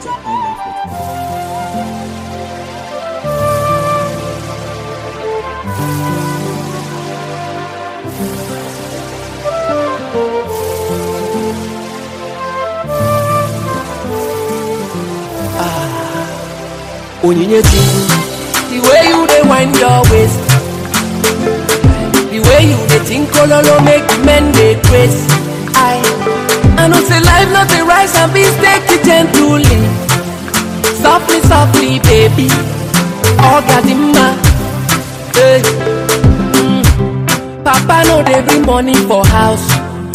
at highlife.com. onyinye chukwu the way you dey wind your waist the way you dey think ololo make the men dey grace i i know say life no dey rise and beans take it gently softly softly baby oga di mma hey. mm. papa no dey bring money for house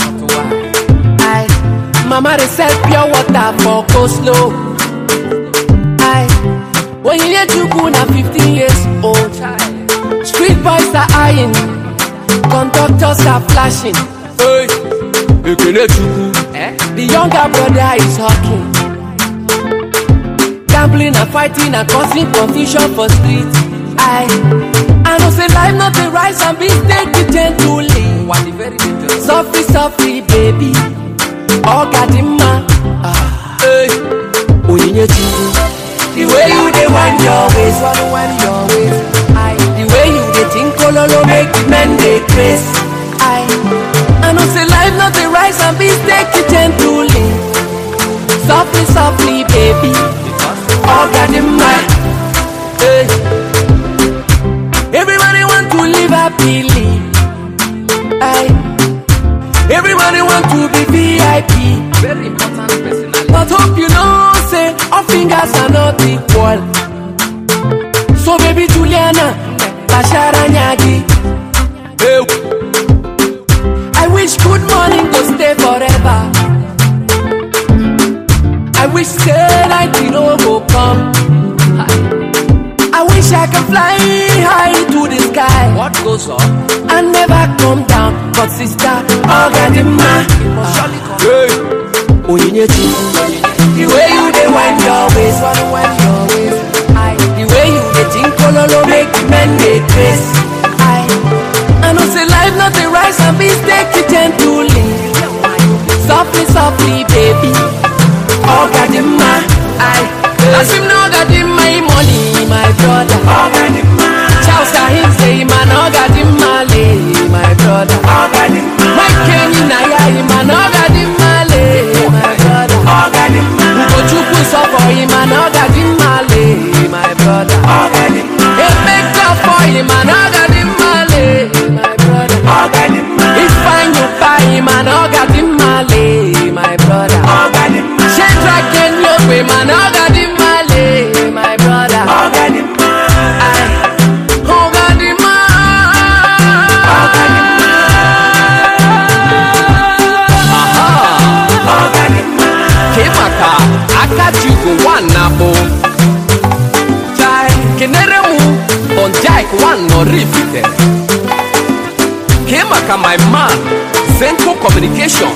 i mama dey sell pure water for coleslaw i onyinye chukwu na 15 years old street boys are eyeing conductors are flashing hey. ekele chukwu the younger brother is hawking gambling and fighting and causing confusion for street i i know say life no dey rise and beans take it gently softly softly baby oga di mma ah, hey. onyinye chukwu the way you dey wind your waist wind your waist i the way you dey think ololo make the men dey grace i i know say life no dey rise and beans take it gently softly softly baby oga di mma hey. everybody want to live happily i everybody want to be vip very important personality but hope you know say all fingers are not equal so baby juliana bashara nyagi hey. i wish good morning go stay forever i wish say night no go come i wish i can fly high to the sky What goes up? and never come down but sister ogadimma Hey. onyinye chukwu the way you dey wind your waist wind your waist i the way you dey think ololo make the men dey grace i i know say life no dey rise and beans take it gently softly softly baby ogadimma i as him na ogadimma him money my brother ogadimma charles ahim say him an ogadimma le my brother ogadimma mike kenyi na ya him an ogadimma le my brother ogadimma ugochukwu sọ for him an ogadimma le my brother ogadimma emeka for him an ogadimma le my brother ogadimma ifeanyi pa him an ogadimma le my brother ogadimma shedrack kenyogbe man ogadimma le my brother ogadimma ogadimma Kemaka Akajugo one nabo Chai, Kenere mu Bonjaik one no rifite Kemaka my man Zenko Communication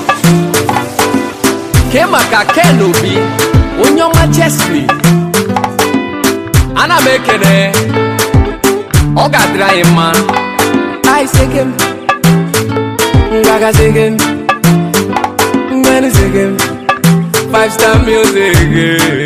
Kemaka Kenobi Onyoma Chesley Ana m ekene ọ ga-adịrị anyị mma I segem, Gaga segem, Ngani segem, five star music